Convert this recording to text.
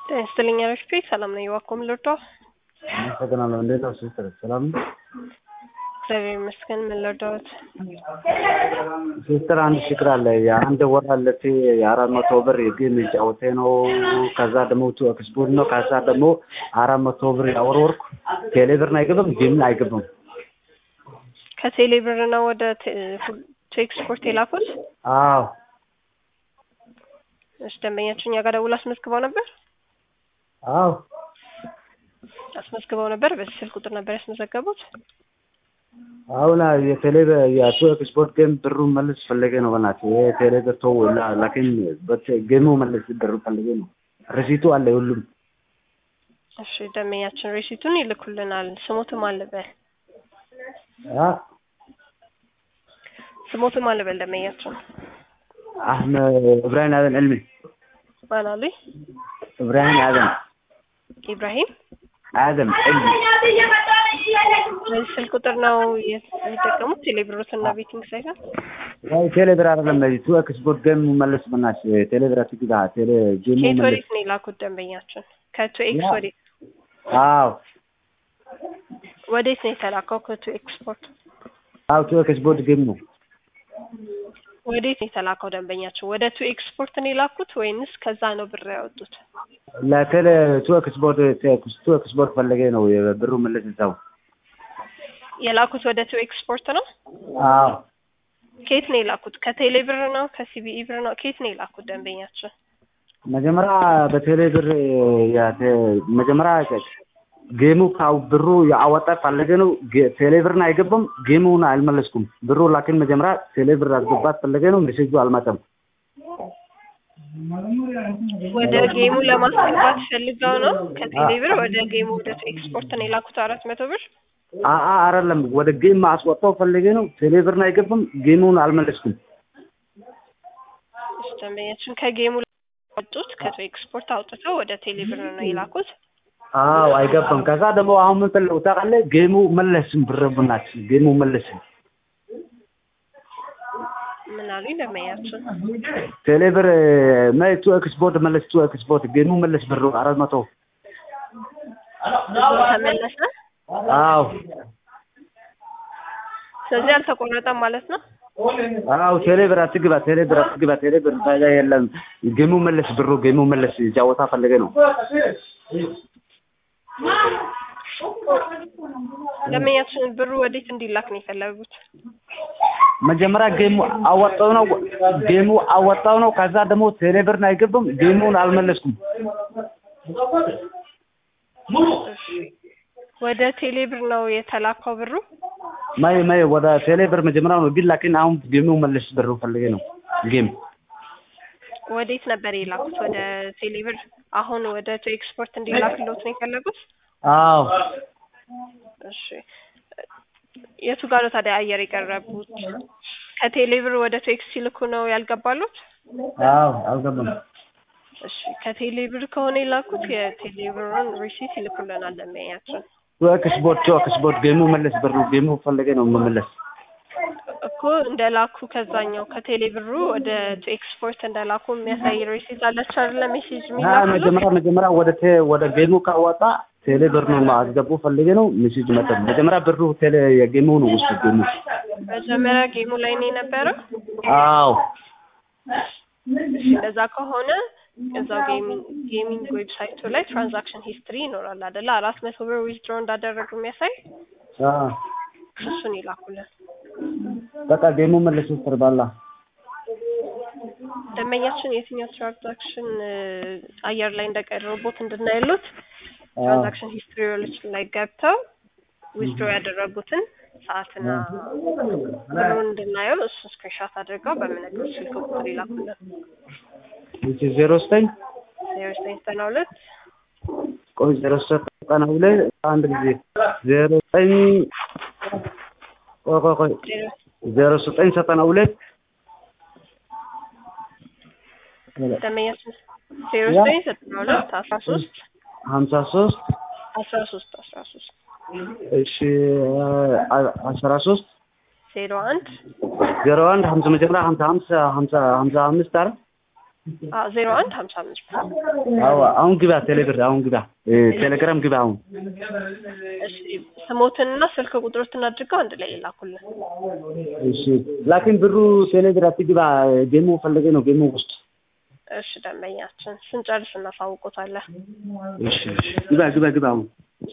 ጤና ይስጥልኝ አረፍቴ ሰላም ነኝ። እባክዎ ምን ልርዳዎ? አመሰግናለሁ። እንዴት ነው ሲስተር? ሰላም ነው? እግዚአብሔር ይመስገን። ምን ልርዳዎት? ሲስተር አንድ ችግር አለ። የአንድ ወር አለፌ የአራት መቶ ብር የጌም ጫወቴ ነው። ከዛ ደግሞ ቱ ኤክስፖርት ነው። ከዛ ደግሞ አራት መቶ ብር ያወረወርኩ ቴሌ ብርን አይገባም፣ ጌም አይገባም። ከቴሌ ብር ነው ወደ ቴ- ቱ ኤክስፖርት የላኩት? አዎ እሺ ደንበኛችሁ እኛ ጋር ደውሎ አስመዝግበው ነበር? አዎ አስመዝግበው ነበር። በዚህ ስልክ ቁጥር ነበር ያስመዘገቡት? አሁን የቴሌ የቱ ኤክስፖርት ጌም ብሩን መልስ ፈለገ ነው። በእናትህ ይሄ ቴሌ ብር ተው ላ- ላኪን በት- ጌሙ መልስ ብሩ ፈለገ ነው። ሪሲቱ አለ ሁሉም። እሺ ደንበኛችን ሬሲቱን ይልኩልናል። ስሞትም አለበል አ ስሞትም አለበል ደንበኛችን አህመድ እብራሂም አደን ዕልሚ ማን አሉኝ? እብራሂም አደም ኢብራሂም አደም ዕልሚ በዚህ ስልክ ቁጥር ነው የሚጠቀሙት ቴሌብሮትና ቤቲንግ ሳይሆን ያው ቴሌ ብር አይደለም ቱ ኤክስፖርት ጌም መልስ በእናትህ ቴሌ ብር አትግዛ ቴሌ ጌሙ ከየት መልስ ወዴት ነው የላኩት ደንበኛችን? ከቱ ኤክስ ያ- ወዴት አዎ ወዴት ነው የተላከው? ከቱ ኤክስፖርት አዎ ቱ ኤክስፖርት ጌም ነው ወዴት ነው የተላከው ደንበኛችን? ወደ ቱ ኤክስፖርት ነው የላኩት ወይንስ ከዛ ነው ብር ያወጡት? ለቴሌ ቱ ኤክስፖርት ቱ ኤክስፖርት ፈለገ ነው የብሩ መልስ እዛው የላኩት ወደ ቱ ኤክስፖርት ነው። አዎ ከየት ነው የላኩት? ከቴሌ ብር ነው? ከሲቢኢ ብር ነው? ከየት ነው የላኩት ደንበኛችን? መጀመሪያ በቴሌ ብር ያተ- መጀመሪያ ጌሙ ካው ብሩ ያወጣ ፈለገ ነው ጌ- ቴሌ ብርን አይገባም ጌሙን አልመለስኩም ብሩ ላኪን መጀመሪያ ቴሌ ብር አስገባት ፈለገ ነው ሜሴጁ አልመጣም ወደ ጌሙ ለማስገባት ፈልገው ነው ከቴሌ ብር ወደ ጌሙ ወደ ቱ ኤክስፖርት ነው የላኩት አራት መቶ ብር አአ አይደለም ወደ ጌም አስወጣው ፈለገ ነው ቴሌ ብርን አይገባም ጌሙን አልመለስኩም እሺ ደንበኛችን ከጌሙ ወጡት ከቱ ኤክስፖርት አውጥተው ወደ ቴሌ ብር ነው የላኩት አዎ አይገባም ከዛ ደግሞ አሁን ምን ፈለጉ ታውቃለህ ጌሙ መለስም ብር ብናት ጌሙ መለስም ምን አሉኝ ደንበኛችን ቴሌ ብር መ ቱ ኤክስፖርት መለስ ቱ ኤክስፖርት ጌሙ መለስ ብሩ አራት መቶ ብሩ ተመለሰ አዎ ስለዚህ አልተቆረጠም ማለት ነው አዎ ቴሌ ብር አትግባ ቴሌ ብር አትግባ ቴሌ ብር ታዲያ የለም ጌሙ መለስ ብሩ ጌሙ መለስ ጫወታ ፈለገ ነው ደንበኛችን ብሩ ወዴት እንዲላክ ነው የፈለጉት መጀመሪያ ጌሙ አወጣው ነው ጌሙ አወጣው ነው ከዛ ደግሞ ቴሌ ብርን አይገባም ጌሙን አልመለስኩም እሺ ወደ ቴሌ ብር ነው የተላከው ብሩ ማይ ማይ ወደ ቴሌ ብር መጀመሪያ ነው ግን ላኪን አሁን ጌሙ መለስ ብሩ ፈለገ ነው ጌም ወዴት ነበር የላኩት ወደ ቴሌ ብር አሁን ወደ ቱ ኤክስፖርት እንዲላክሎት ነው የፈለጉት አዎ እሺ የቱ ጋር ነው ታዲያ አየር የቀረቡት ከቴሌ ብር ወደ ቱ ኤክስ ሲልኩ ነው ያልገባሉት አዎ አልገባም እሺ ከቴሌ ብር ከሆነ የላኩት የቴሌ ብሩን ሪሲት ይልኩልናል ደንበኛችን ቱ ኤክስፖርት ቱ ኤክስፖርት ጌሙ መለስ ብሩ ጌሙ ፈለገ ነው መመለስ እኮ እንደላኩ ከዛኛው ከቴሌ ብሩ ወደ ቱ ኤክስፖርት እንደላኩ የሚያሳይ ሪሲት አለች አይደለ ሜሴጅ አ የሚላክሉት መጀመሪያ መጀመሪያ ወደ ቴ ወደ ጌሙ ካወጣ ቴሌ ብር ነው አስገቡ ፈልጌ ነው ሜሴጅ መጣ። መጀመሪያ ብሩ ቴሌ የጌሙ ነው ውስጥ ጌሙ። መጀመሪያ ጌሙ ላይ ነው የነበረው አዎ እሺ እንደዛ ከሆነ እዛው ጌሚንግ ጌሚንግ ዌብሳይቱ ላይ ትራንዛክሽን ሂስትሪ ይኖራል አይደለ አራት መቶ ብር ዊዝድሮ እንዳደረጉ የሚያሳይ አ እሱን ይላኩልን በቃ ጌሙ መልስ ውስጥ ባላ ደንበኛችን የትኛው ትራንዛክሽን አየር ላይ እንደቀረቡት እንድናይሉት አ ትራንዛክሽን ሂስትሪዎች ላይ ገብተው ዊዝድሮ ያደረጉትን ሰዓትና ብሩን እንድናየው እሱ ስክሪንሾት አድርገው በምነግሮች ስልክ ቁጥር ይላኩልን እቺ 09 ዜሮ ዘጠኝ ዘጠና ሁለት ቆይ 09 ሁለት አንድ ጊዜ 09 ቆይ ቆይ ቆይ ዜሮ 09 ዘጠና ሁለት ደንበኛችን ዜሮ ዘጠኝ ዘጠና ሁለት አስራ ሶስት 53 አስራ ሶስት አስራ ሶስት እሺ አስራ ሶስት ዜሮ አንድ ዜሮ አንድ ሀምሳ መጀመሪያ ሀምሳ ሀምሳ ሀምሳ ሀምሳ አምስት አረ ዜሮ አንድ ሀምሳ አምስት አዎ አሁን ግባ ቴሌብር አሁን ግባ እ ቴሌግራም ግባ አሁን እሺ ስሞትንና ስልክ ቁጥሮትን አድርገው አንድ ላይ ይላኩልን። እሺ ላኪን ብሩ ቴሌብር አትግባ ጌሙ ፈለገ ነው ጌሙ ውስጥ እሺ ደንበኛችን ስንጨርስ እናሳውቆታለን። እሺ እሺ ግባ ግባ ግባ አሁን